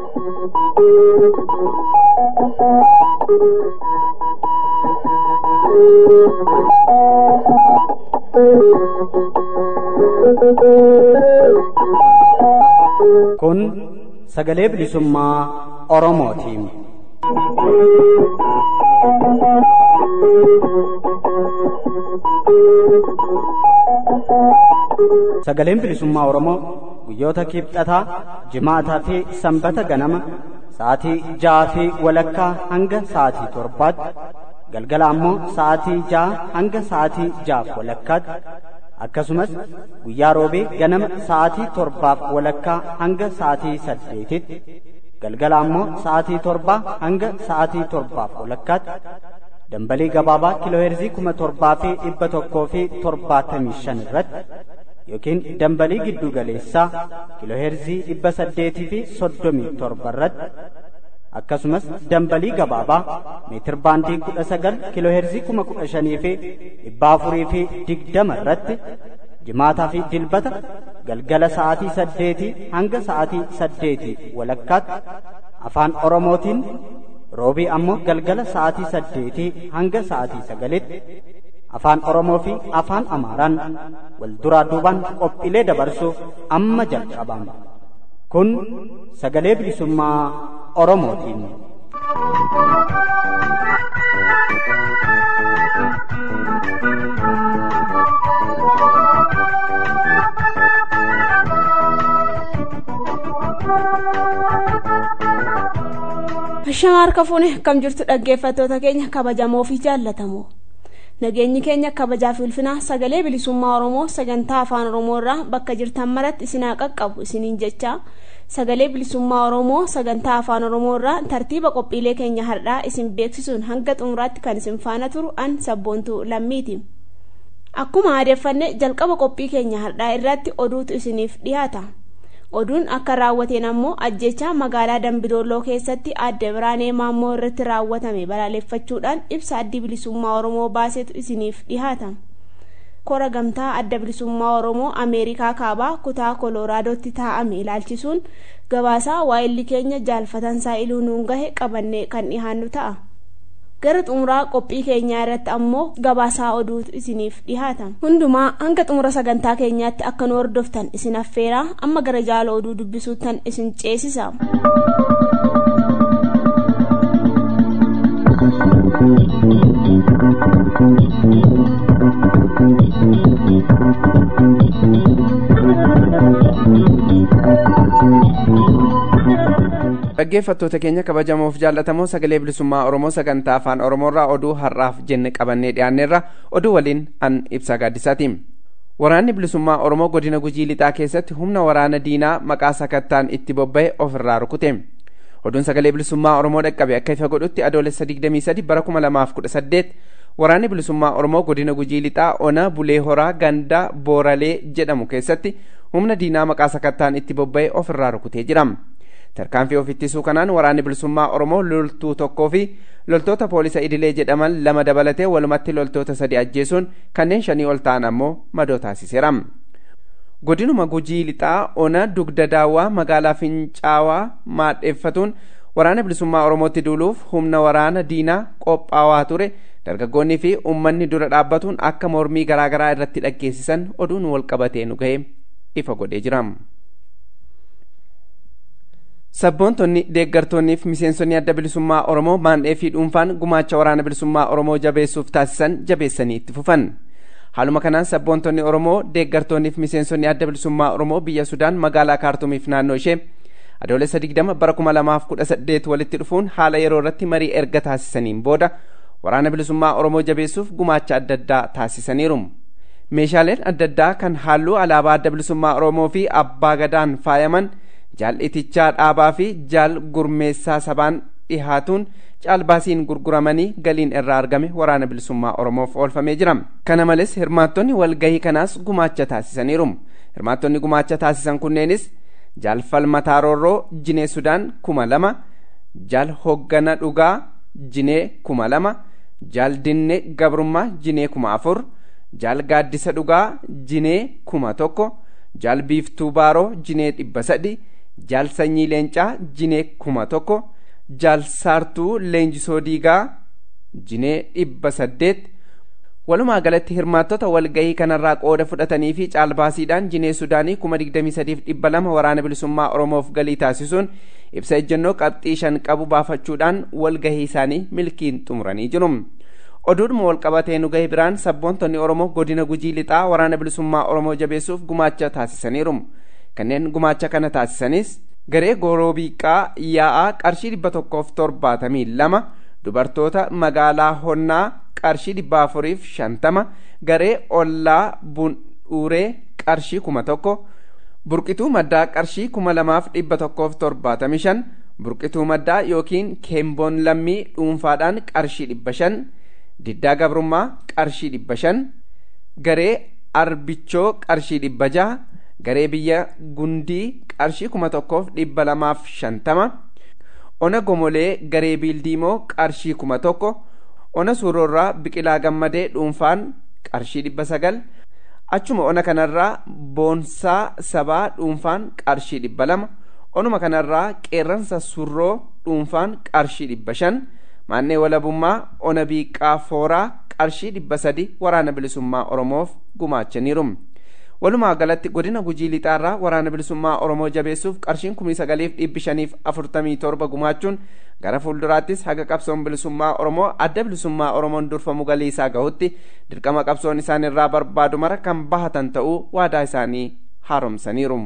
Kun sagalee bilisummaa Oromootiin. Sagaleen bilisummaa Oromoo guyyoota kibxataa, jimaataa fi sanbata ganama sa'aatii ja'aa fi walakkaa hanga sa'aatii torbaatti galgala ammoo sa'aatii ja'a hanga sa'aatii ja'aaf walakkaatti akkasumas guyyaa roobee ganama sa'aatii torbaaf walakkaa hanga sa'aatii saddeetitti galgala ammoo sa'aatii torbaa hanga sa'aatii torbaaf walakkaatti dambalii gabaabaa kiilooheerzii kuma torbaa fi dhibba tokkoo fi torbaatamii shan irratti yookiin dambalii giddu galeessaa kiilooheerzii dhibba saddeetii fi soddomii torba irratti akkasumas dambalii gabaabaa meetir baandii kudha sagal kiilooheerzii kuma kudha shanii fi dhibba afurii fi digdama irratti jimaataa fi dilbata galgala sa'aatii saddeetii hanga sa'aatii saddeetii walakkaatti afaan oromootiin roobii ammoo galgala sa'aatii saddeetii hanga sa'aatii sagalitti afaan oromoo fi afaan amaaraan wal duraa duubaan qophiilee dabarsuuf amma jalqabama kun sagalee bilisummaa oromootiin. Ashamaa harka fuune kam jirtu dhaggeeffattoota keenya kabajamoo fi jaallatamoo. Nageenyi keenya kabajaa fi ulfinaa sagalee bilisummaa Oromoo sagantaa afaan Oromoo irraa bakka jirtan maratti isinaa qaqqabu isiniin jecha sagalee bilisummaa Oromoo sagantaa afaan Oromoo irraa tartiiba qophiilee keenya har'aa isin beeksisuun hanga xumuraatti kan isin faana turu an sabboontuu lammiiti. Akkuma aadeeffanne jalqaba qophii keenya har'aa irratti oduutu isiniif dhiyaata. oduun akka raawwateen ammoo ajjechaa magaalaa dambidolloo keessatti adde biraanee maammoo irratti raawwatame balaaleffachuudhaan ibsa addi bilisummaa oromoo baasetu isiniif dhihaata kora gamtaa adda bilisummaa oromoo ameerikaa kaabaa kutaa koloraadotti taa'ame ilaalchisuun gabaasaa waa'illi keenya jaalfatansaa iluu nuun gahe qabannee kan dhihaannu ta'a gara xumuraa qophii keenyaa irratti ammoo gabaasaa oduutu isiniif dhihaata hundumaa hanga xumura sagantaa keenyaatti akka nu hordoftan isin affeeraa amma gara jaala oduu dubbisuuttan isin ceesisa dhaggeeffattoota keenya kabajamoof jaallatamoo sagalee bilisummaa oromoo sagantaa afaan oromoorraa oduu har'aaf jenne qabannee dhiyaanneerra oduu waliin an ibsaa gaaddisaati waraanni bilisummaa oromoo godina gujii lixaa keessatti humna waraana diinaa maqaa sakattaan itti bobba'e ofirraa rukute oduun sagalee bilisummaa oromoo dhaqqabe akka ifa godhutti adoolessa 23 bara 2018 waraanni bilisummaa oromoo godina gujii lixaa ona bulee horaa ganda booralee jedhamu keessatti humna diinaa maqaa sakattaan itti bobba'e ofirraa rukutee jira tarkaanfii of ittisuu kanaan waraanni bilisummaa oromoo loltuu tokkoo fi loltoota poolisa idilee jedhaman lama dabalatee walumatti loltoota sadi ajjeesuun kanneen shanii ol ta'an ammoo madoo taasiseera godinuma gujii lixaa ona dugda daawwaa magaalaa fincaawaa maadheeffatuun waraana bilisummaa oromootti duuluuf humna waraana diinaa qophaawaa ture dargaggoonnii fi ummanni dura dhaabbatuun akka mormii garaagaraa irratti dhaggeessisan oduun walqabatee nu ga'e ifa godhee jira. sabboontonni deeggartoonnii fi miseensonni adda bilisummaa oromoo maandhee fi dhuunfaan gumaacha waraana bilisummaa oromoo jabeessuuf taasisan jabeessanii itti fufan haaluma kanaan sabboontonni oromoo deeggartoonnii fi miseensonni adda bilisummaa oromoo biyya sudaan magaalaa kaartumiif naannoo ishee adoolessa 20 bara 2018 walitti dhufuun haala yeroo irratti marii erga taasisaniin booda waraana bilisummaa oromoo jabeessuuf gumaacha adda addaa taasisaniiru meeshaaleen adda addaa kan halluu alaabaa adda bilisummaa oromoo fi abbaa gadaan faayaman jaal'itichaa dhaabaa fi jaal gurmeessaa sabaan dhihaatuun caalbaasiin gurguramanii galiin irraa argame waraana bilisummaa oromoof oolfamee jira kana malees hirmaattonni walgahii kanaas gumaacha taasisaniiru hirmaattonni gumaacha taasisan kunneenis jaal falmataa roorroo jinee sudaan kuma lama jaal hoggana dhugaa jinee kuma lama jaal dinne gabrummaa jinee kuma afur jaal gaaddisa dhugaa jinee kuma tokko jaal biiftuu baaroo jinee dhibba sadi jaal sanyii leencaa jinee kuma tokko jaal saartuu leenjisoo diigaa jinee dhibba saddeet walumaa galatti hirmaattota walgahii kanarraa qooda fudhatanii fi caalbaasiidhaan jinee sudaanii kuma digdamii sadiif dhibba lama waraana bilisummaa oromoof galii taasisuun ibsa ejjennoo qabxii shan qabu baafachuudhaan walgahii isaanii milkiin xumuranii jiru. oduudhuma walqabatee nu gahe biraan sabboontonni oromoo godina gujii lixaa waraana bilisummaa oromoo jabeessuuf gumaacha taasisaniiru kanneen gumaacha kana taasisanis garee goroobiiqaa yaa'aa qarshii dhibba tokkoof torbaatamii lama dubartoota magaalaa honnaa qarshii dhibba afuriif shantama garee ollaa bundhuuree qarshii kuma tokko burqituu maddaa qarshii kuma lamaaf dhibba tokkoof torbaatamii shan burqituu maddaa yookiin keemboon lammii dhuunfaadhaan qarshii dhibba shan diddaa gabrummaa qarshii dhibba shan garee arbichoo qarshii dhibba jaha garee biyya gundii qarshii kuma tokkoof dhibba lamaaf shantama ona gomolee garee biildiimoo qarshii kuma tokko ona suurorraa biqilaa gammadee dhuunfaan qarshii dhibba sagal achuma ona kanarraa boonsaa sabaa dhuunfaan qarshii dhibba lama onuma kanarraa qeerransa surroo dhuunfaan qarshii dhibba shan maannee walabummaa ona biiqaa fooraa qarshii dhibba sadi waraana bilisummaa oromoof gumaachaniiru walumaa galatti godina gujii lixaarraa waraana bilisummaa oromoo jabeessuuf qarshiin kumni sagaliif dhibbi shaniif afurtamii torba gumaachuun gara fuulduraattis haga qabsoon bilisummaa oromoo adda bilisummaa oromoon durfamu galii isaa gahutti dirqama qabsoon isaan irraa barbaadu mara kan bahatan ta'uu waadaa isaanii haaromsaniiru.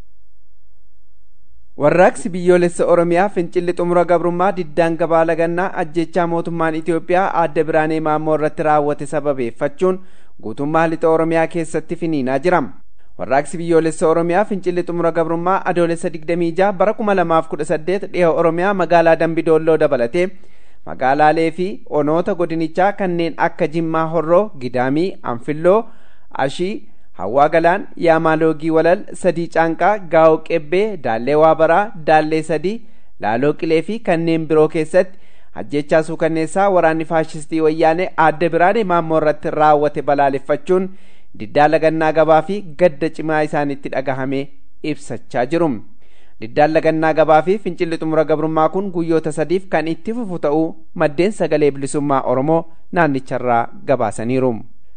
warraaqsi biyyoolessa oromiyaa fincilli xumura gabrummaa diddaan gabaa lagannaa ajjechaa mootummaan itiyoophiyaa aadde biraanee maammoo irratti raawwate sababeeffachuun guutummaa lixa oromiyaa keessatti finiinaa jira warraaqsi biyyoolessa oromiyaa fincilli xumura gabrummaa adoolessa 26 bara 2018 dhiha oromiyaa magaalaa dambidoolloo dabalatee magaalaalee fi onoota godinichaa kanneen akka jimmaa horroo gidaamii anfilloo ashii hawwaa galaan yaamaaloogii walal sadii caanqaa gaa'oo qebbee daallee waabaraa daallee sadii laaloo qilee fi kanneen biroo keessatti ajjechaa suukanneessaa waraanni faashistii wayyaanee aadde biraanee maammoo irratti raawwate balaaleffachuun diddaa lagannaa gabaa fi gadda cimaa isaanitti dhagahame ibsachaa jiru diddaan lagannaa gabaa fi fincilli xumura gabrummaa kun guyyoota sadiif kan itti fufu ta'uu maddeen sagalee bilisummaa oromoo naannicharraa gabaasaniiru.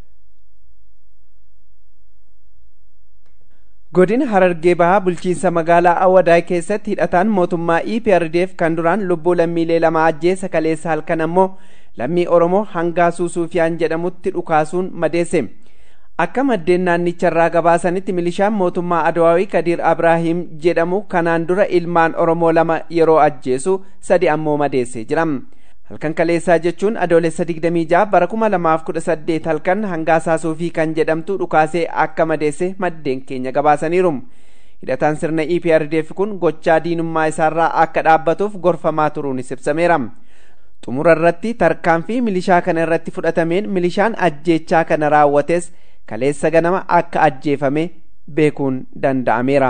godina harargee bahaa bulchiinsa magaalaa awwadaay keessatti hidhataan mootummaa eprdf kan duraan lubbuu lammiilee lama ajjeesa kaleessa halkan ammoo lammii oromoo hangaasuu suufiyaan jedhamutti dhukaasuun madeesse akka maddeen naannicharraa gabaasanitti milishaan mootummaa adawaawii kadiir abrahiim jedhamu kanaan dura ilmaan oromoo lama yeroo ajjeesu sadi ammoo madeessee jira halkan kaleessaa jechuun adoolessa 26 bara 2018 halkan hangaasaa suufii kan jedhamtu dhukaasee akka madeesse maddeen keenya gabaasaniiru hidhataan sirna eprdf kun gochaa diinummaa isaarraa akka dhaabbatuuf gorfamaa turuunis ibsameera xumura irratti tarkaanfii milishaa kana irratti fudhatameen milishaan ajjeechaa kana raawwates kaleessa ganama akka ajjeefame beekuun danda'ameera.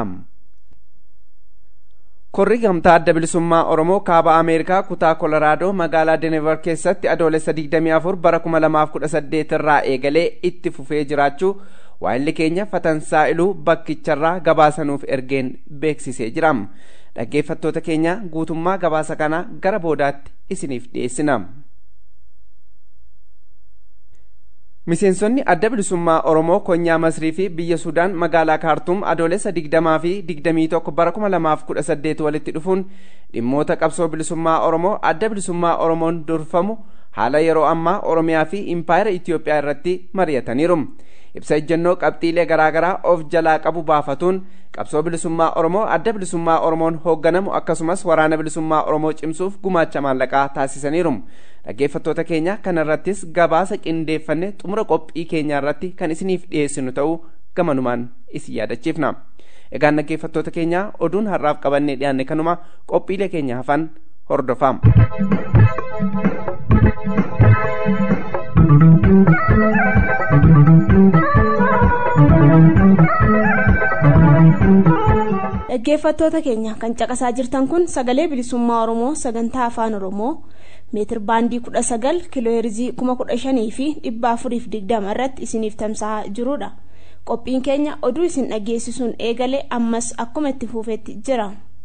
korri gamtaa adda bilisummaa oromoo kaaba ameerikaa kutaa kolaraadoo magaalaa denever keessatti adoolessa 24 bara 2018 irraa eegalee itti fufee jiraachuu waayilli keenya fatansaa'iluu bakkicharraa gabaasanuuf ergeen beeksisee jira dhaggeeffattoota keenya guutummaa gabaasa kanaa gara boodaatti isiniif dhiyeessina. miseensonni adda bilisummaa oromoo konyaa masrii fi biyya sudaan magaalaa kaartuum adoolessa 20 fi 21 bara 2018 walitti dhufuun dhimmoota qabsoo bilisummaa oromoo adda bilisummaa oromoon durfamu haala yeroo ammaa oromiyaa fi impaayera itiyoophiyaa irratti mari'ataniiru ibsa ejjennoo qabxiilee garaagaraa of jalaa qabu baafatuun qabsoo bilisummaa oromoo adda bilisummaa oromoon hoogganamu akkasumas waraana bilisummaa oromoo cimsuuf gumaacha maallaqaa taasisaniiru dhaggeeffattoota keenya kana irrattis gabaasa qindeeffanne xumura qophii keenyaa irratti kan isiniif dhiyeessinu ta'uu gamanumaan isin yaadachiifna egaan dhaggeeffattoota keenya oduun har'aaf qabannee dhiyaanne kanuma qophiilee keenya hafan hordofaa. dhaggeeffattoota keenya kan caqasaa jirtan kun sagalee bilisummaa oromoo sagantaa afaan oromoo meetir baandii kudha sagal kiilooheerzii kuma kudha shanii fi dhibba afuriif digdama irratti isiniif tamsa'aa jirudha qophiin keenya oduu isin dhageessisuun eegale ammas akkuma itti fufeetti jira.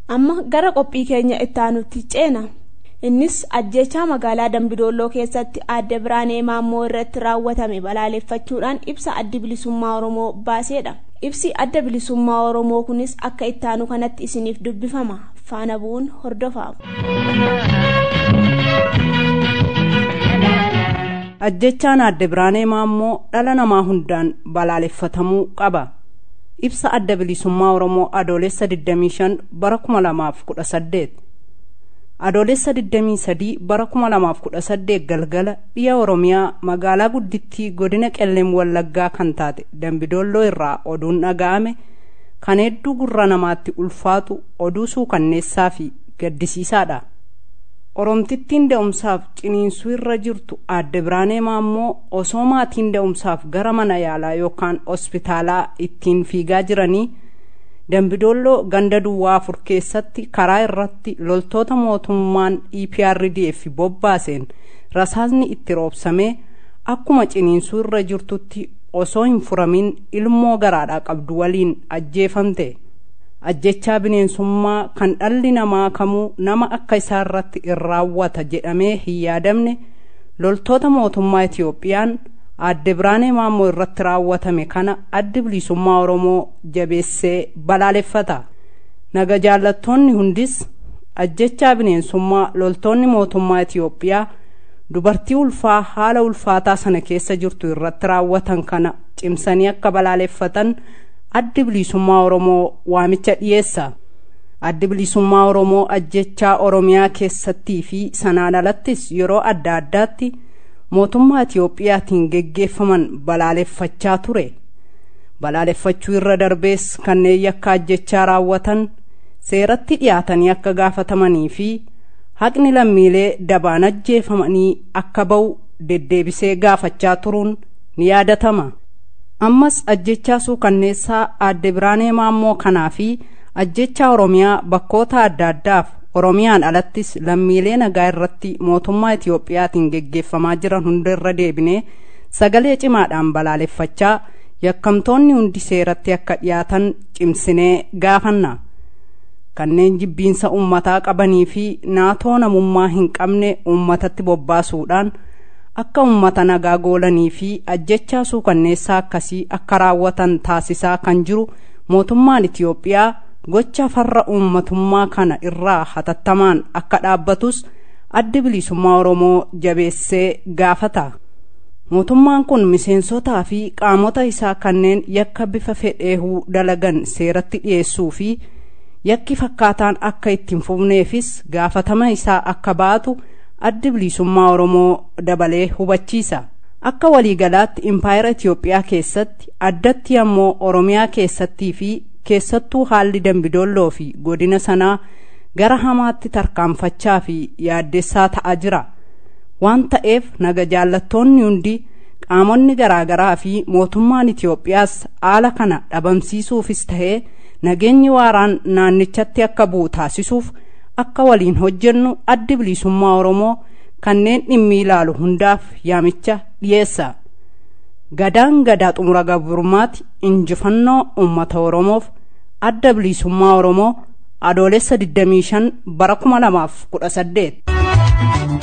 amma gara qophii keenya ittaanutti ceena innis ajjechaa magaalaa dambidolloo keessatti aadde biraanee maammoo irratti raawwatame balaaleffachuudhaan ibsa addi bilisummaa oromoo baaseedha ibsi adda bilisummaa oromoo kunis akka ittaanu kanatti isiniif dubbifama faana bu'uun hordofaa ajjechaan aadde biraanee maammoo dhala namaa hundaan balaaleffatamuu qaba ibsa adda bilisummaa oromoo adoolessa 25 bara 2018 adoolessa 23 bara 2018 galgala dhiya oromiyaa magaalaa guddittii godina qellem wallaggaa kan taate dambidolloo irraa oduun dhaga'ame kan hedduu gurra namaatti ulfaatu oduu suukanneessaa fi gaddisiisaadha oromtittiin da'umsaaf ciniinsuu irra jirtu aadde biraanee maammoo osoo maatiin da'umsaaf gara mana yaalaa yookaan hospitaalaa ittiin fiigaa jiranii dambidolloo ganda duwwaa afur keessatti karaa irratti loltoota mootummaan eprdf bobbaaseen rasaasni itti roobsamee akkuma ciniinsuu irra jirtutti osoo hin furamin ilmoo garaadhaa qabdu waliin ajjeefamte ajjechaa bineensummaa kan dhalli namaa kamuu nama akka isaa irratti in raawwata jedhamee hin yaadamne loltoota mootummaa itiyoophiyaan aadde biraanee maammoo irratti raawwatame kana addi bilisummaa oromoo jabeessee balaaleffata naga jaallattoonni hundis ajjechaa bineensummaa loltoonni mootummaa itiyoophiyaa dubartii ulfaa haala ulfaataa sana keessa jirtu irratti raawwatan kana cimsanii akka balaaleffatan addi bilisummaa oromoo waamicha dhiyeessa addi bilisummaa oromoo ajjechaa oromiyaa keessattii fi sanaan alattis yeroo adda addaatti mootummaa itiyoophiyaatiin geggeeffaman balaaleffachaa ture balaaleffachuu irra darbees kanneen yakka ajjechaa raawwatan seeratti dhiyaatanii akka gaafatamanii fi haqni lammiilee dabaan ajjeefamanii akka ba'u deddeebisee gaafachaa turuun ni yaadatama ammas ajjechaa suukanneessaa aadde biraanee maammoo kanaa fi ajjechaa oromiyaa bakkoota adda addaaf oromiyaan alattis lammiilee nagaa irratti mootummaa itiyoophiyaatiin geggeeffamaa jiran hunda irra deebinee sagalee cimaadhaan balaaleffachaa yakkamtoonni hundi seeratti akka dhiyaatan cimsinee gaafanna kanneen jibbiinsa ummataa qabanii fi naatoo namummaa hin qabne ummatatti bobbaasuudhaan akka ummata nagaa goolanii fi ajjechaa suukanneessaa akkasii akka raawwatan taasisaa kan jiru mootummaan itiyoophiyaa gocha farra uummatummaa kana irraa hatattamaan akka dhaabbatus addi bilisummaa oromoo jabeessee gaafata mootummaan kun miseensotaa fi qaamota isaa kanneen yakka bifa fedheehuu dalagan seeratti dhiyeessuu fi yakki fakkaataan akka ittiin fufneefis gaafatama isaa akka baatu addi bilisummaa oromoo dabalee hubachiisa akka waliigalaatti impaayera itiyoophiyaa keessatti addatti ammoo oromiyaa keessattii fi keessattuu haalli dambidolloo fi godina sanaa gara hamaatti tarkaanfachaa fi yaaddessaa ta'aa jira waan ta'eef naga jaallattoonni hundi qaamonni garaagaraa fi mootummaan itiyoophiyaas haala kana dhabamsiisuufis ta'ee nageenyi waaraan naannichatti akka bu'u taasisuuf akka waliin hojjennu addi bilisummaa oromoo kanneen dhimmi ilaalu hundaaf yaamicha dhiyeessa gadaan gadaa xumura gabrummaati injifannoo ummata oromoof adda bilisummaa oromoo adoolessa 25 bara 2018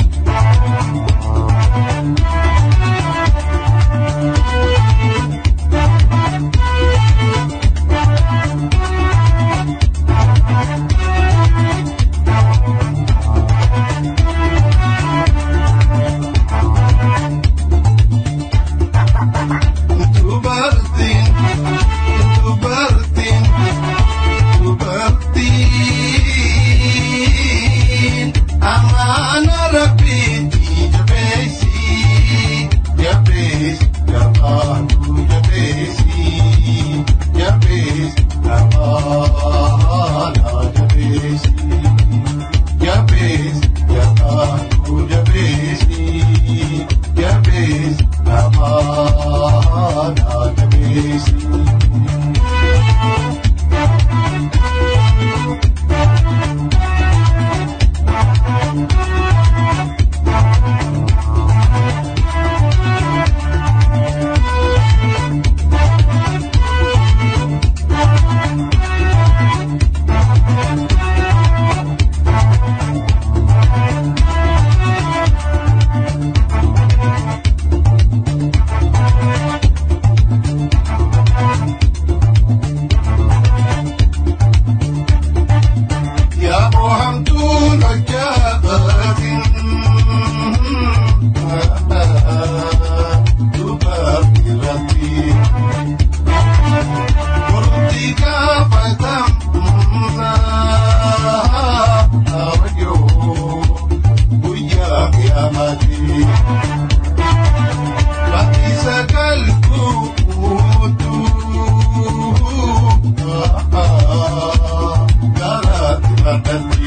Amana rabbi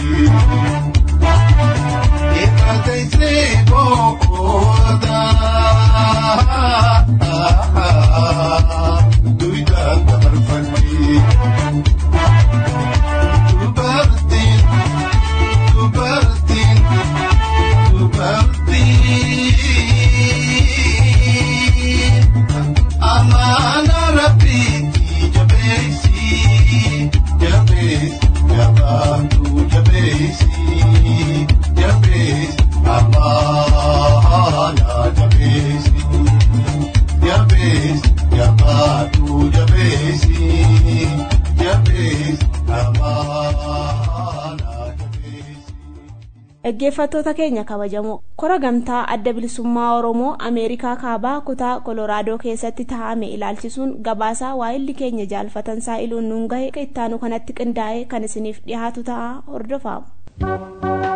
dhaggeeffattoota keenya kabajamoo kora gamtaa adda bilisummaa oromoo ameerikaa kaabaa kutaa koloraadoo keessatti taa'ame ilaalchisuun gabaasaa waa'illi keenya jaalfatan saa'iluun nuun gahe ittaanu kanatti qindaa'ee kan isiniif dhiyaatu ta'a hordofaamu.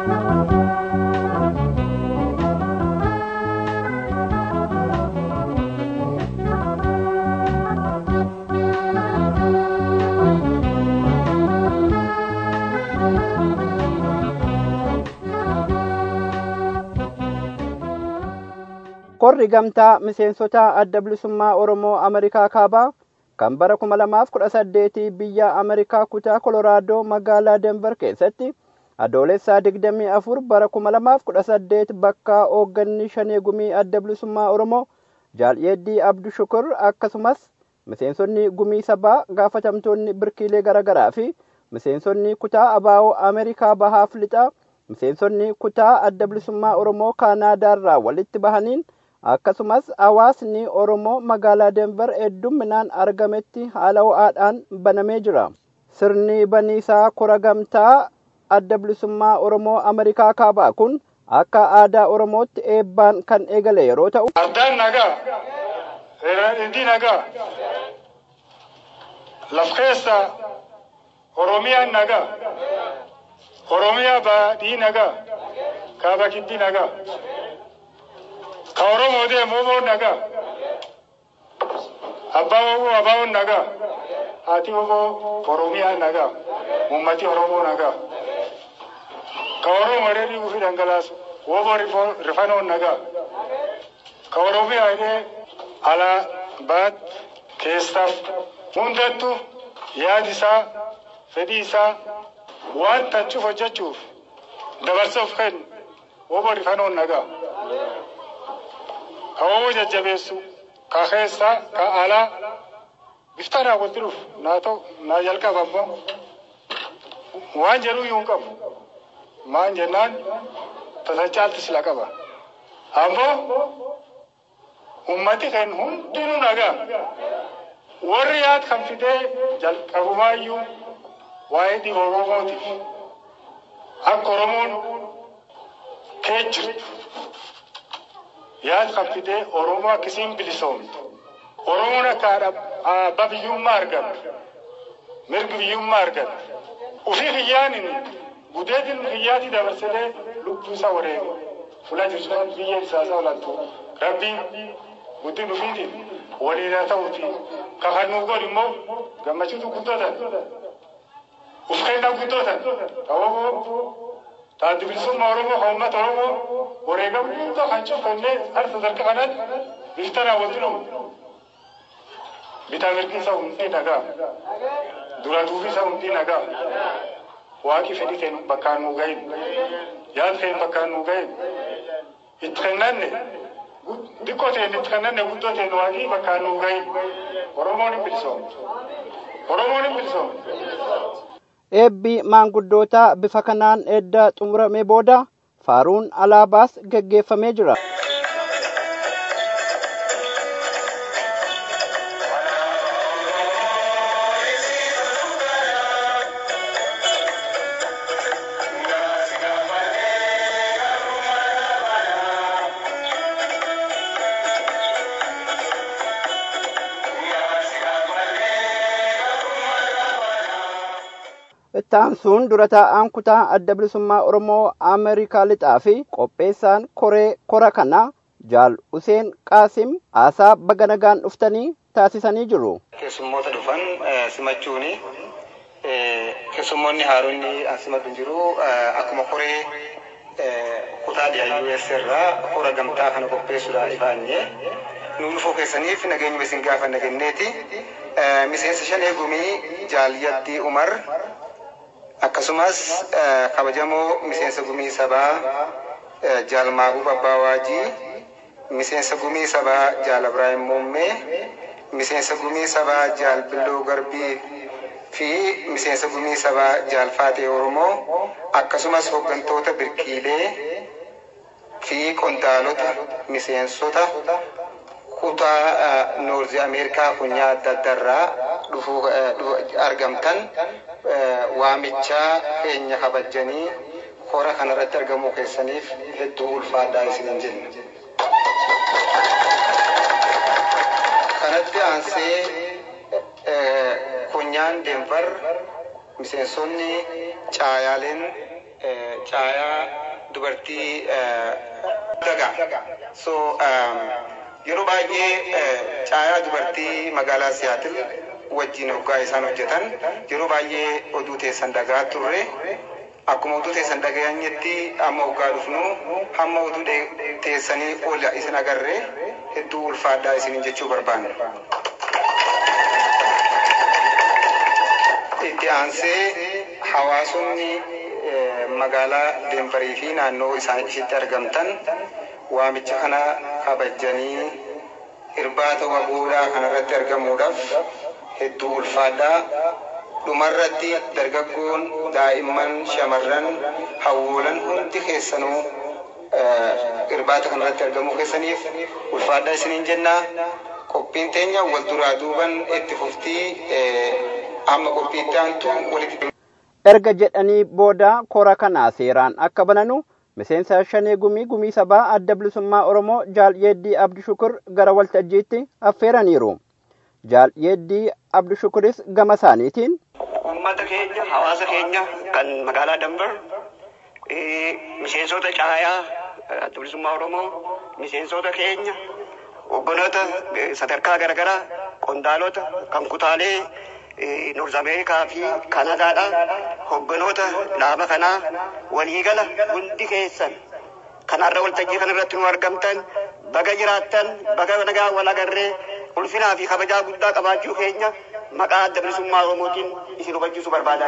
korri gamtaa miseensota adda bilisummaa oromoo ameerikaa kaabaa kan bara kuma lamaaf kudha saddeetii biyya ameerikaa kutaa koloraadoo magaalaa denver keessatti adoolessaa digdamii afur bara kuma lamaaf kudha saddeet bakka hoogganni shanee gumii adda bilisummaa oromoo jaalyeeddii abdu shukur akkasumas miseensonni gumii sabaa gaafatamtoonni birkiilee garaagaraa fi miseensonni kutaa abaa'oo ameerikaa bahaaf lixaa miseensonni kutaa adda bilisummaa oromoo kaanaadaarraa walitti bahaniin akkasumas hawaasni oromoo magaalaa denver heddumminaan argametti haala ho'aadhaan banamee jira sirni baniisaa kora gamtaa adda bilisummaa oromoo ameerikaa kaabaa kun akka aadaa oromootti eebbaan kan eegale yeroo ta'u Ardaan nagaa, Indii nagaa, laf keessa Oromiyaan nagaa, Oromiyaa baadii nagaa, kaaba kibbaa nagaa, ka Oromoo deemu Oromoon nagaa, abbaa Oromoo abaawoon nagaa, haati Oromoo Oromiyaa nagaa, uummati Oromoo nagaa, ka Oromoo dheedhii ofii dhangalaasu, Oromoo rifanoon nagaa. ka oromiyaa hidhee alaa baat keessaaf hundattu yaadi isaa fedhii isaa waan tachuuf hojjechuuf dabarsuuf kennu obbo rifanoon nagaa ka obbo jajjabeessu ka keessaa ka alaa biftanaa walitti dhufu naa ta'u naa jalqaba ammoo waan jedhuu iyyuu hin qabu maan jennaan tasa caalti sila qaba ammoo ummati kan hundinuu nagaa warri yaad kan fidee jalqabumaayyuu waa'ee dhibba oromootiif akka oromoon kee jirtu yaad kan fidee oromoo akkasiin bilisoomtu oromoon akka abbaa biyyummaa argattu mirgi biyyummaa argattu ufii kiyyaanin gudeetin kiyyaati dabarsetee lubbuu isaa wareegu fula jirtu biyya isaa olattu rabbiin guddin ufiitiin waliin haa ta'uuti ka kan nu godhu immoo gammachuutu guddootan uf kennaa guddootan ta'uu taati bilisummaa oromoo ka uummata oromoo wareegama guddoo kan cufannee har sadarkaa kanatti biftanaa wal jedhamu bitaa mirgi isaa hundi nagaa dura duubi isaa hundi nagaa waaqi fedhii kennu bakkaan nu gahin yaad kennu bakkaan nu gahin itti kennanne xiqqoo ta'e itti kennanne guddoo ta'e waaqii bakkaan nu gahin oromoon hin bilisoomtu oromoon hin bilisoomtu. eebbi maanguddootaa bifa kanaan edda xumuramee booda faaruun alaabaas geggeeffamee jira. ittaansuun dura taa'aan kutaa adda bilisummaa oromoo ameerikaa lixaa fi qopheessaan koree kora kana jaal useen qaasim haasaa baga nagaan dhuftanii taasisanii jiru. Keessummoota dhufan simachuuni keessummoonni haaronni asimadhu jiru akkuma koree kutaa dhiyaa US irraa hora gamtaa kana qopheessuudhaan ifaanye nu dhufuu keessaniif nageenya isin gaafa nagenneeti. Miseensa shan eegumii jaaliyaddii Umar akkasumas kabajamoo miseensa gumii sabaa jaalmaabuu babbaa waajii miseensa gumii sabaa jaal Ibraahim Muummee miseensa gumii sabaa jaal Billoo Garbii fi miseensa gumii sabaa jaal Faatee Oromoo akkasumas hooggantoota birkiilee fi qondaalota miseensota kutaa noorzi ameerikaa kunyaa adda addaarraa dhufuu argamtan waamichaa keenya kabajanii hora kanarratti argamuu keessaniif hedduu ulfaadhaa isinin jenna. Kanatti aansee kunyaan Denver miseensonni caayaaleen caayaa dubartii dagaa. So yeroo baay'ee caayaa dubartii magaalaa Siyaatil wajjin hoggaa isaan hojjetan yeroo baay'ee oduu teessan dhagaa turre akkuma oduu teessan dhaga'anyetti amma hoggaa dhufnu hamma oduu teessanii ol isin agarre hedduu ulfaadhaa isinin jechuu barbaanne. Itti aansee hawaasonni magaalaa Denverii fi naannoo isaan ishitti argamtan waamicha kana kabajanii irbaata wabuudhaa kanarratti argamuudhaaf hedduu ulfaadhaa. Dhumarratti dargaggoon daa'imman shamarran hawwoolan hundi keessanuu irbaata kanarratti argamuu keessaniif ulfaadhaa isiniin jennaa. Qophiin teenya wal duraa duuban itti fuftii amma qophiitti aantu walitti. Erga jedhanii booda kora kanaa seeraan akka bananu miseensa shanee gumii gumii sabaa adda bilisummaa Oromoo jaal yeeddii Abdi Shukur gara waltajjiitti affeeraniiru. Jaal yeeddii Abdi Shukuris gama isaaniitiin. Uummata keenya hawaasa keenya kan magaalaa Dambar miseensota caayaa adda bilisummaa Oromoo miseensota keenya hogganoota sadarkaa garaagaraa qondaalota kan kutaalee Noorz Ameerikaa fi Kanadaadha. Hogganoota dhaaba kanaa waliigala hundi keessan kanarra waltajjii kanarratti nu argamtan baga jiraattan baga nagaa wal agarree ulfinaa fi kabajaa guddaa qabaachuu keenya maqaa adda bilisummaa Oromootiin isin hubachiisuu barbaadaa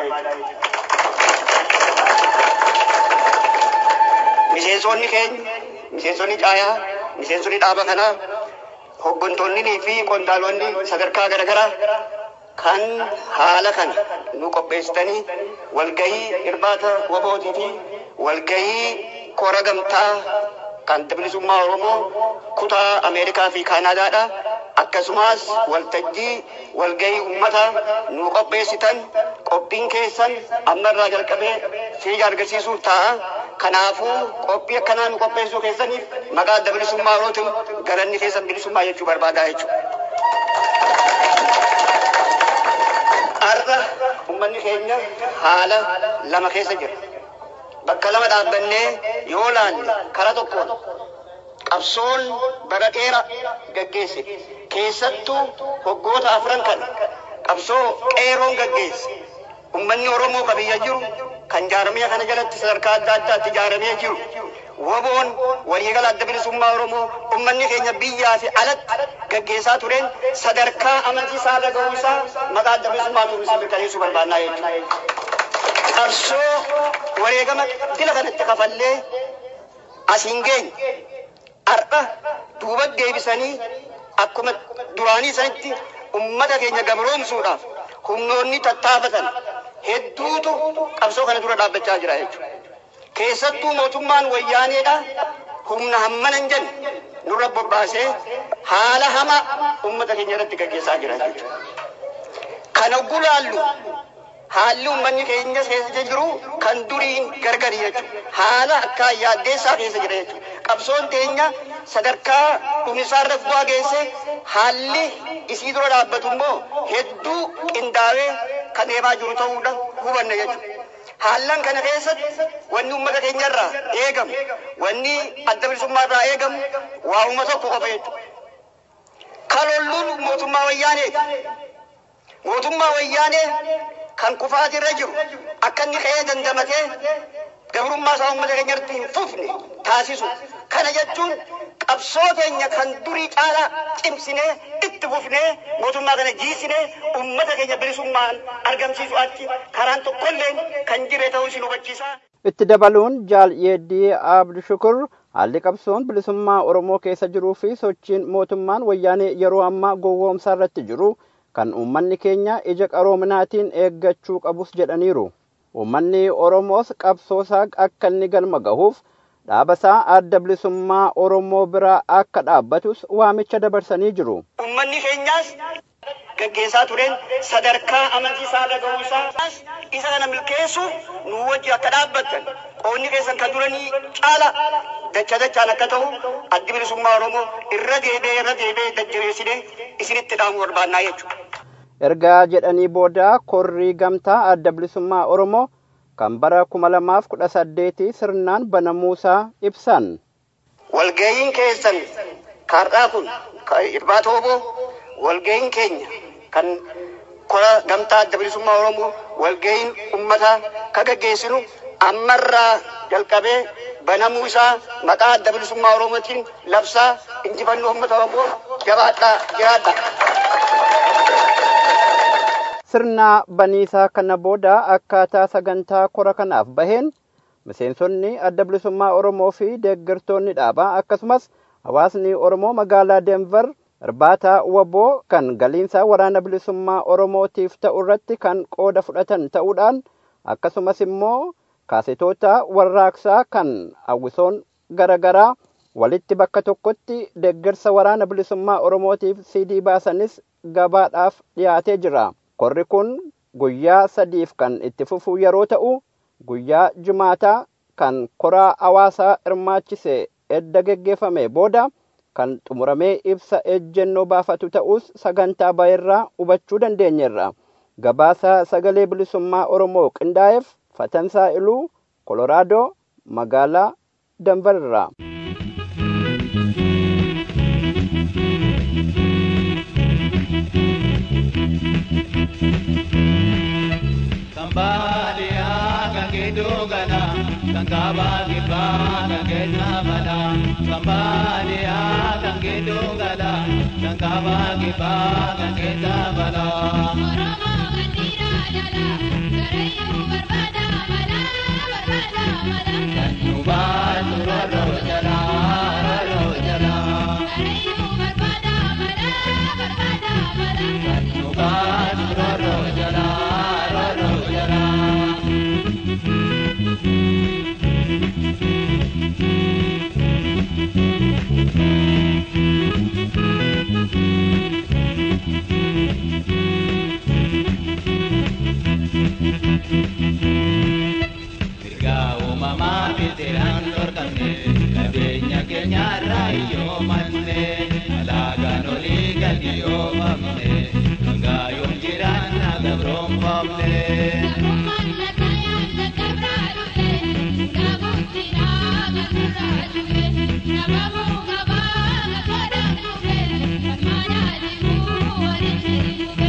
jechuudha. Miseensonni keenya, miseensonni caayaa, miseensonni dhaaba kanaa, hooggantoonnii fi qondaalonni sadarkaa garaagaraa kan haala kana nu qopheessitanii walgahii irbaata wabootii fi walgahii kora gamtaa kan bilisummaa Oromoo kutaa Ameerikaa fi Kaanaadaadha. Akkasumas waltajjii walgahii uummataa nu qopheessitan qophiin keessan ammarraa jalqabee fiiga argisiisuuf ta'a. Kanaafuu qophii akkanaa nu qopheessuu keessaniif maqaa adda bilisummaa Oromootiin galanni keessan bilisummaa jechuu barbaadaa jechuudha. Har'a uummanni keenya haala lama keessa jira. Bakka lama dhaabbannee yoo laalle karaa tokkoon qabsoon bara dheeraa gaggeesse keessattuu waggoota afran kana qabsoo qeeroon gaggeesse uummanni Oromoo qabiyya jiru kan jaaramee kana jalatti sadarkaa adda addaatti ijaaramee jiru waboon waliigala adda bilisummaa Oromoo uummanni keenya biyyaa fi alatti gaggeessaa tureen sadarkaa amantii isaa dhaga'uu isaa maqaa adda bilisummaa turisii mirkaneessuu barbaannaa jechuudha. Qabsoo wareegama dila kanatti kafallee asiin geenye har'a duuba deebisanii akkuma duraanii sanitti ummata keenya gabroomsuudhaaf humnoonni tattaafatan hedduutu qabsoo kana dura dhaabbachaa jira jechuudha. Keessattuu mootummaan wayyaaneedha humna hammana hin jenne nurra bobbaasee haala hamaa ummata keenya irratti gaggeessaa jira jechuudha. Kana gulaallu haalli uummanni keenya keessa jiru kan duriin gargari jechuudha. Haala akka yaaddeessaa keessa jira jechuudha. Qabsoon teenya sadarkaa dhumisaarra bu'aa geesse haalli isii dura dhaabbatu immoo hedduu qindaa'ee kan deemaa jiru ta'uudha hubanna jechuudha. Haallan kana keessatti wanni uummata keenyarraa eegamu, wanni adda bilisummaarraa eegamu waa'uma tokko qofa jechuudha. Kalolluun mootummaa wayyaaneeti. Mootummaa wayyaanee kan kufaatirra jiru akka inni ka'ee dandamatee gabrummaa isaa uummata keenyatti hin fufne taasisu. Kana jechuun qabsoo keenya kan durii caalaa cimsinee itti fufnee mootummaa kana jiisinee uummata keenya bilisummaan argamsiisu achi karaan tokkollee kan jire ta'uu isin hubachiisa. Itti dabaluun jaal yeeddii abdu shukur haalli qabsoon bilisummaa Oromoo keessa jiruu fi sochiin mootummaan wayyaanee yeroo ammaa gowwoomsaa irratti jiru kan uummanni keenya ija qaroominaatiin eeggachuu qabus jedhaniiru. Uummanni Oromoos qabsoosaa akka inni galma gahuuf dhaabasaa adda bilisummaa Oromoo biraa akka dhaabbatus waamicha dabarsanii jiru. Uummanni keenyaas gaggeessaa tureen sadarkaa amantii isaa dhaga'uu isaa isa kana milkeessuuf nu wajji akka dhaabbattan qoonni keessan kan duranii caala dacha dachaan akka ta'u addi bilisummaa Oromoo irra deebi'ee irra deebi'ee jajjabeessinee isinitti dhaamu barbaannaa jechuudha. Ergaa jedhanii booda korrii gamtaa adda bilisummaa Oromoo kan bara kuma lamaaf kudha saddeetii sirnaan banamuusaa ibsan. Walga'iin keessan kaardhaa kun irbaata oboo walga'iin keenya kan kora gamtaa adda bilisummaa Oromoo walga'iin uummataa ka gaggeessinu ammarraa jalqabee banamuu isaa maqaa adda bilisummaa Oromootiin labsaa injifannoo uummata Oromoo jabaadhaa jiraadha. Sirna baniisaa kana booda akkaataa sagantaa kora kanaaf baheen miseensonni adda bilisummaa Oromoo fi deeggartoonni dhaabaa akkasumas hawaasni Oromoo magaalaa Denver irbaata waboo kan galiinsa waraana bilisummaa Oromootiif ta'u irratti kan qooda fudhatan ta'uudhaan akkasumas immoo kaasetoota warraaqsaa kan hawwisoon garaagaraa walitti bakka tokkotti deeggarsa waraana bilisummaa Oromootiif CD baasanis gabaadhaaf dhiyaatee jira. Korri kun guyyaa sadiif kan itti fufu yeroo ta'u guyyaa jumaataa kan koraa hawaasaa hirmaachise edda geggeeffame booda kan xumuramee ibsa ejjennoo baafatu ta'us sagantaa baay'irraa hubachuu dandeenyerra. Gabaasa sagalee bilisummaa Oromoo qindaa'eef Fatansaa Iluu Koloraadoo magaalaa Danbarraa. Kambalia kakidugana kankaba kiba kakena bala Kambalia kakidugana kankaba kiba kakena bala Oromo gandira jala garayu barbada mala barbada mala Kanuba turoro jala roro jala garayu barbada mala barbada mala Kanuba turoro jala roro jala Mirga uumamaa bitiraan dorgamne qabeenya keenya irraa iyyoo manne alaagaan olii gadi yoomamne hangaa yoon jiraan na gabroonfamne. Gabrummaan lakkayaan lakkabraa dhufe gabuutti dhaabaturraa dhufe nabamuu qabaa gabaadhaan dhufe gammadaa deemuu walitti dhufe.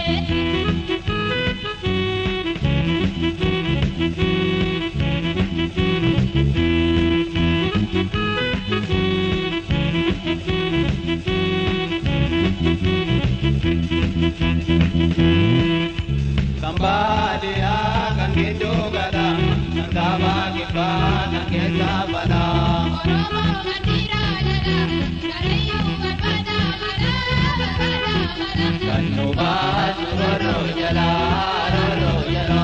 Kambadia kan gitu gada, kan kaba kiba kan kesa bala. Oromo gandira jala garayu barbada mala barbada mala Kan nuba roro jala roro jala.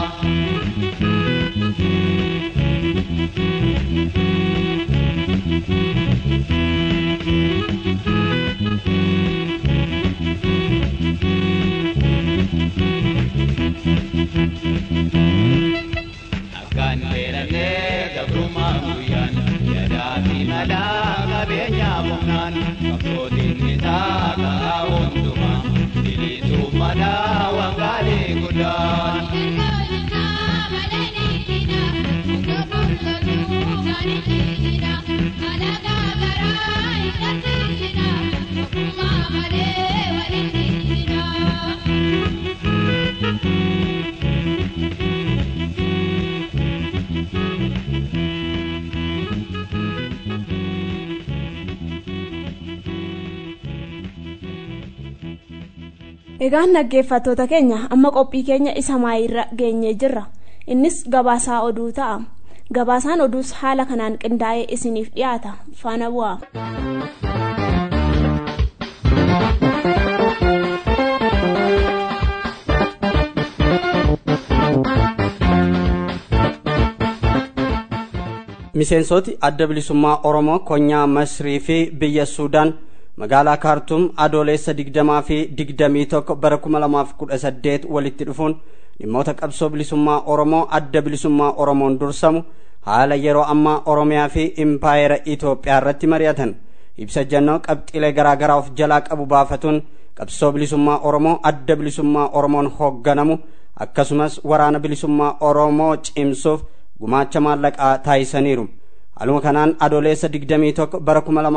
Akan beelamnee gabrummaa guyyaan yadaa fi malaa qabeenya humnaan qabsootiin isaa karaa hundumaa bilisuuf madaa waan gaarii guddaan. Thank you. egaan dhaggeeffattoota keenya amma qophii keenya isa maayirra geenyee jirra innis gabaasaa oduu ta'a gabaasaan oduus haala kanaan qindaa'ee isiniif dhiyaata faana bu'aa. miseensoti adda bilisummaa oromoo konyaa masrii fi biyya suudaan magaalaa kaartum adoolessa digdamaa fi digdamii tokko bara kuma lamaaf kudha saddeet walitti dhufuun dhimmoota qabsoo bilisummaa oromoo adda bilisummaa oromoon dursamu haala yeroo ammaa oromiyaa fi impaayera itoophiyaa irratti mari'atan ibsa jannoo qabxiilee garaagaraa of jalaa qabu baafatuun qabsoo bilisummaa oromoo adda bilisummaa oromoon hoogganamu akkasumas waraana bilisummaa oromoo cimsuuf gumaacha maallaqaa taasisaniiru haaluma kanaan adoolessa 21 bara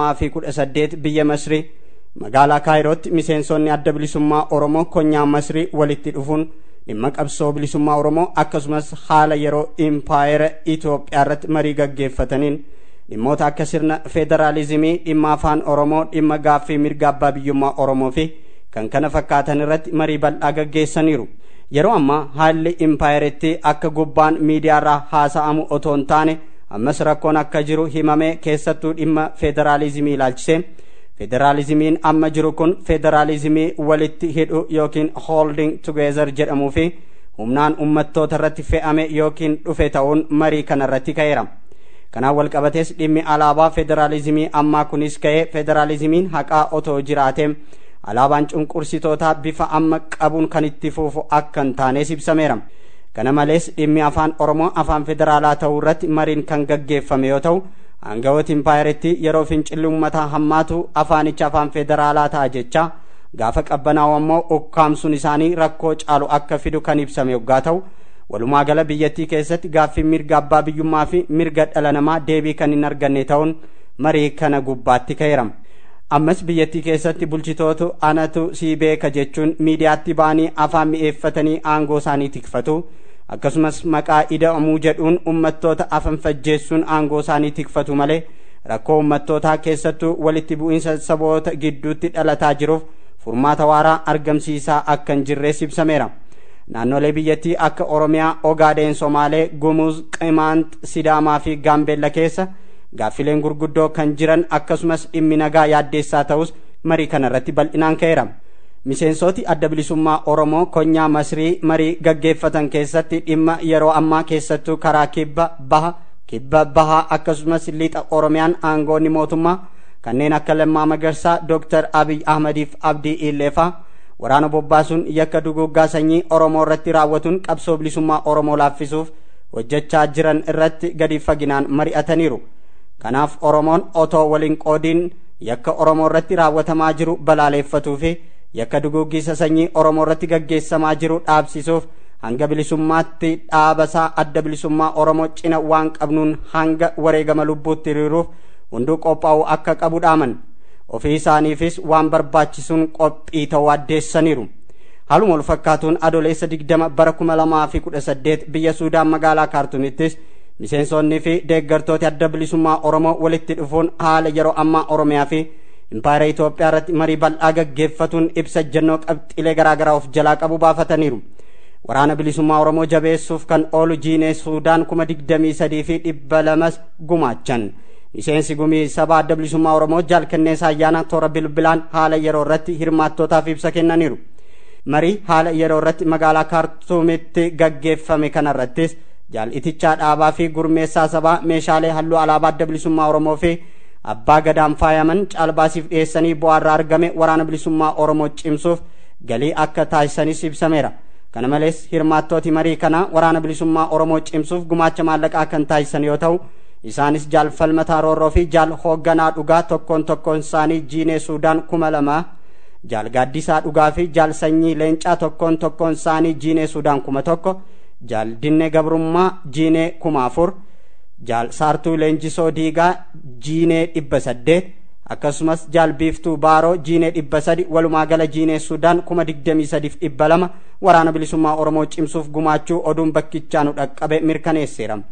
2018 biyya masrii magaalaa kaayirootti miseensonni adda bilisummaa oromoo konyaa masrii walitti dhufuun dhimma qabsoo bilisummaa oromoo akkasumas haala yeroo impaayera itoophiyaa irratti marii gaggeeffataniin dhimmoota akka sirna federaalizimii dhimma afaan oromoo dhimma gaaffii mirga abbaa biyyummaa oromoo fi kan kana fakkaatan irratti marii bal'aa gaggeessaniiru yeroo ammaa haalli impaayeretti akka gubbaan miidiyaarraa haasa'amu otoo hin taane ammas rakkoon akka jiru himamee keessattuu dhimma federaalizimii ilaalchisee federaalizimiin amma jiru kun federaalizimii walitti hidhu yookiin holding together jedhamuu fi humnaan ummattoota irratti fe'ame yookiin dhufe ta'uun marii kana irratti ka'eera kanaan walqabatees dhimmi alaabaa federaalizimii ammaa kunis ka'ee federaalizimiin haqaa otoo jiraatee alaabaan cunqursitootaa bifa amma qabuun kan itti fufu akka hin taanes ibsameera kana malees dhimmi afaan oromoo afaan federaalaa ta'uu irratti mariin kan gaggeeffame yoo ta'u aangawoota impaayeritti yeroo fincilli uummataa hammaatu afaanicha afaan federaalaa ta'a jecha gaafa qabbanaa'u ammoo ukkaamsuun isaanii rakkoo caalu akka fidu kan ibsame yoggaa ta'u walumaa gala biyyattii keessatti gaaffii mirga abbaa biyyummaa fi mirga dhala namaa deebii kan hin arganne ta'uun marii kana gubbaatti ka'eera ammas biyyattii keessatti bulchitootu anatu sii beeka jechuun miidiyaatti ba'anii afaan mi'eeffatanii aangoo isaanii tikfatu akkasumas maqaa ida'amuu jedhuun ummattoota afan fajjeessuun aangoo isaanii tikfatu malee rakkoo ummattootaa keessattuu walitti bu'iinsa saboota gidduutti dhalataa jiruuf furmaata waaraa argamsiisaa akka hin jirrees ibsameera naannolee biyyattii akka oromiyaa ogaadeen somaalee gumuuz qimaant sidaamaa fi gaambeella keessa gaaffileen gurguddoo kan jiran akkasumas dhimmi nagaa yaaddeessaa ta'us marii kana irratti bal'inaan ka'eera miseensoti adda bilisummaa oromoo konyaa masrii marii gaggeeffatan keessatti dhimma yeroo ammaa keessattuu karaa kibba baha kibba bahaa akkasumas lixa oromiyaan aangoonni mootummaa kanneen akka lammaa magarsaa dooktar abiy ahmadiif abdii illeefaa waraana bobbaasuun yakka duguggaa sanyii oromoo irratti raawwatuun qabsoo bilisummaa oromoo laaffisuuf hojjechaa jiran irratti gadi faginaan mari'ataniiru kanaaf oromoon otoo waliin qoodiin yakka oromoo irratti raawwatamaa jiru balaaleeffatuu fi yakka duguggisa sanyii oromoo irratti gaggeessamaa jiru dhaabsisuuf hanga bilisummaatti dhaabasaa adda bilisummaa oromoo cina waan qabnuun hanga wareegama lubbuutti hiriiruuf hunduu qophaa'u akka qabu dhaaman ofii isaaniifis waan barbaachisuun qophii ta'uu addeessaniiru haaluma wal fakkaatuun adoleessa digdama bara kuma lamaa fi kudha saddeet biyya suudaan magaalaa kaartumittis miseensonnii fi deeggartooti adda bilisummaa oromoo walitti dhufuun haala yeroo ammaa oromiyaa fi impaayera Itoophiyaa irratti marii bal'aa gaggeeffatuun ibsa ejjennoo qabxiilee garaagaraa of jalaa qabu baafataniiru. Waraana bilisummaa Oromoo jabeessuuf kan oolu jiinee Suudaan kuma digdamii sadii fi dhibba lamas gumaachan. Miseensi gumii saba adda bilisummaa Oromoo jaalkenneessa ayyaana toora bilbilaan haala yeroo irratti hirmaattootaaf ibsa kennaniiru. Marii haala yeroo irratti magaalaa Kaartuumitti gaggeeffame kanarrattis jaalitichaa dhaabaa fi gurmeessaa sabaa meeshaalee halluu alaabaa adda bilisummaa Oromoo fi abbaa gadaan faayaman caalbaasiif dhiyeessanii bu'aarraa argame waraana bilisummaa oromoo cimsuuf galii akka taasisanis ibsameera kana malees hirmaattooti marii kana waraana bilisummaa oromoo cimsuuf gumaacha maallaqaa kan taasisan yoo ta'u isaanis jaal falmataa roorroo fi jaal hoogganaa dhugaa tokkoon tokkoon isaanii jiinee suudaan kuma lama jaal gaaddisaa dhugaa fi jaal sanyii leencaa tokkoon tokkoon isaanii jiinee suudaan kuma tokko jaal dinne gabrummaa jiinee kuma afur jaal saartuu leenjisoo diigaa jiinee dhibba saddeet akkasumas jaal biiftuu baaroo jiinee dhibba sadi walumaa gala jiinee sudaan kuma digdamii sadiif dhibba lama waraana bilisummaa oromoo cimsuuf gumaachuu oduun bakkichaanu dhaqqabe mirkaneesseera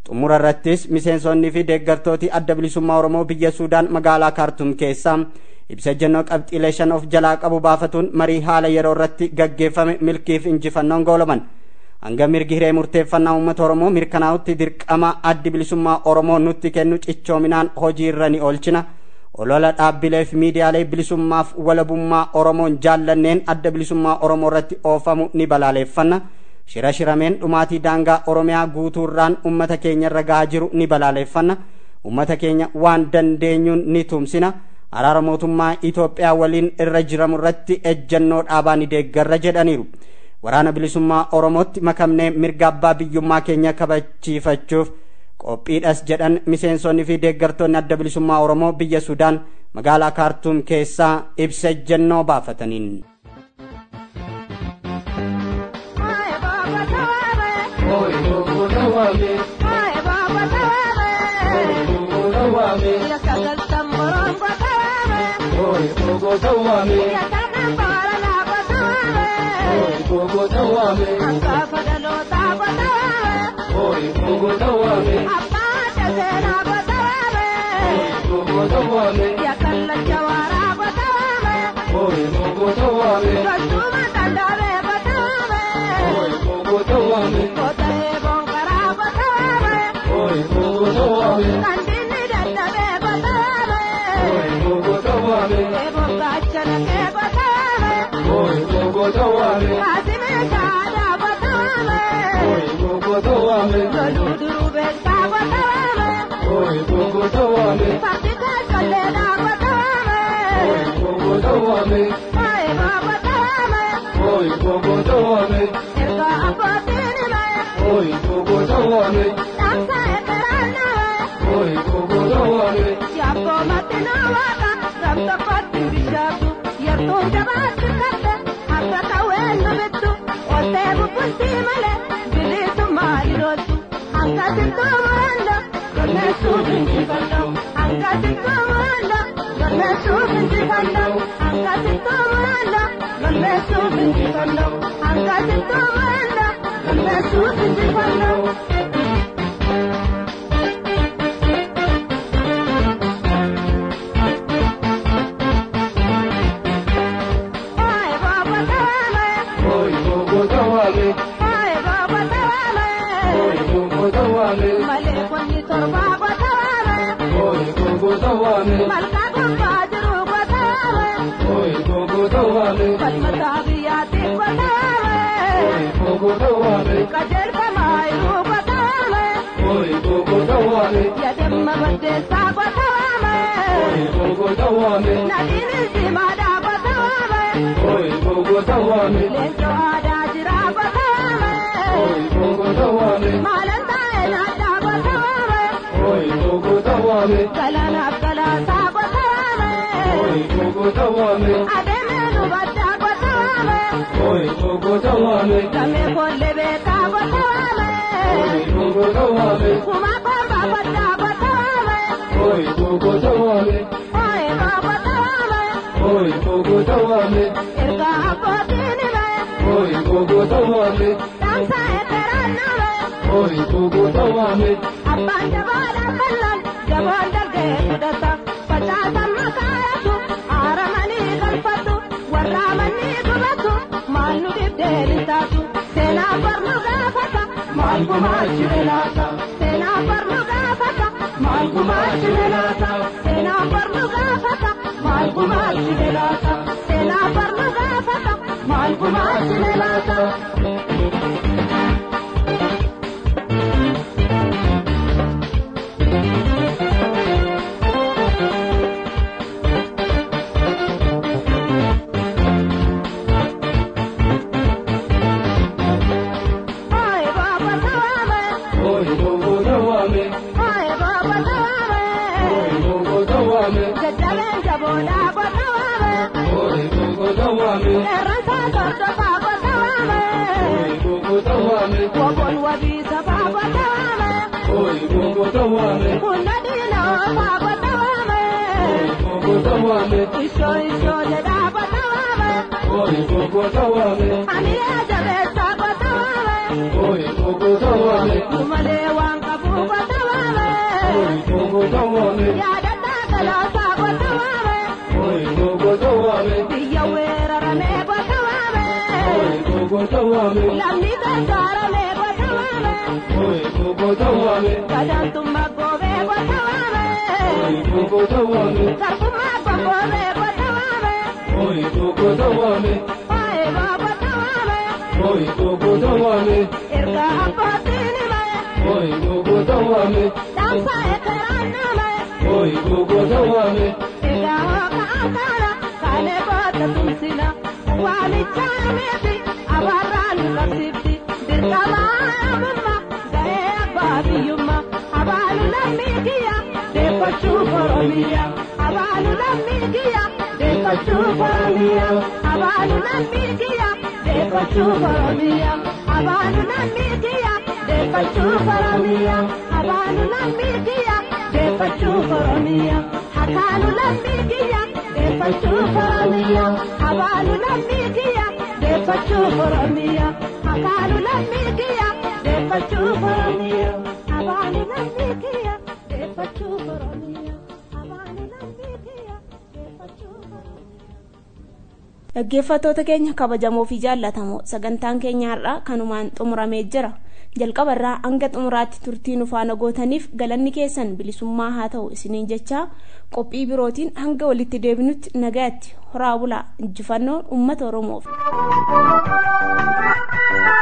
xumura irrattis miseensonnii fi deeggartooti adda bilisummaa oromoo biyya suudaan magaalaa kaartum keessaa ibsa ejjennoo qabxiilee shan of jalaa qabu baafatuun marii haala yeroo irratti gaggeeffame milkiif injifannoon goolaman hanga mirgi hiree murteeffannaa uummata oromoo mirkanaa'utti dirqama addi bilisummaa oromoo nutti kennu cichoominaan hojii irra ni oolchina olola dhaabbilee fi miidiyaalee bilisummaaf walabummaa oromoon jaallanneen adda bilisummaa oromoo irratti oofamu ni balaaleeffanna shira shirameen dhumaatii daangaa oromiyaa guutuurraan ummata keenya irra gahaa jiru ni balaaleeffanna ummata keenya waan dandeenyuun ni tumsina araara mootummaa Itoophiyaa waliin irra jiramu irratti ejjennoo dhaabaa ni deeggarra jedhaniiru. Waraana bilisummaa Oromootti makamnee mirga abbaa biyyummaa keenya kabachiifachuuf qophiidhas jedhan miseensonni fi deeggartoonni adda bilisummaa Oromoo biyya Sudaan magaalaa Kaartuum keessaa ibsa ejjennoo baafataniin. Malee waan qabuuf yaadataa galaasaa goota waame biyya weeraramee goota waame lamni gargaaramee goota waame gadaantummaa goobee goota waame sarfummaa gomboobee goota waame waa'ee baa goota waame erga abbootiin himee dhaamsa ekeraan namee egaa hooka akaana kaanee goota tumsina waamichaameeti abaarraan nu qabsifti dirqamaamumma ga'ee abbaa biyyummaa abaalu lammii kiyya deeffachuu oromiyaa abaalu lammii kiyya deeffachuu oromiyaa abaalu lammii kiyya deeffachuu oromiyaa abaalu lammii kiyya deeffachuu oromiyaa abaalu lammii kiyya deeffachuu oromiyaa hakaalu lammii kiyya deeffachuu oromiyaa abaalu lammii kiyya deeffachuu oromiyaa hakaalu lammii kiyya deeffachuu oromiyaa abaalu lammii kiyya deeffachuu oromiyaa abaalu lammii kiyya deeffachuu oromiyaa. dhaggeeffattoota keenya kabajamoo fi jaallatamoo sagantaan keenya har'aa kanumaan xumuramee jira jalqaba irraa hanga xumuraatti turtii nu faana gootaniif galanni keessan bilisummaa haa ta'u isiniin jechaa qophii birootiin hanga walitti deebinutti nagaatti horaa bulaa injifannoon uummata oromoof.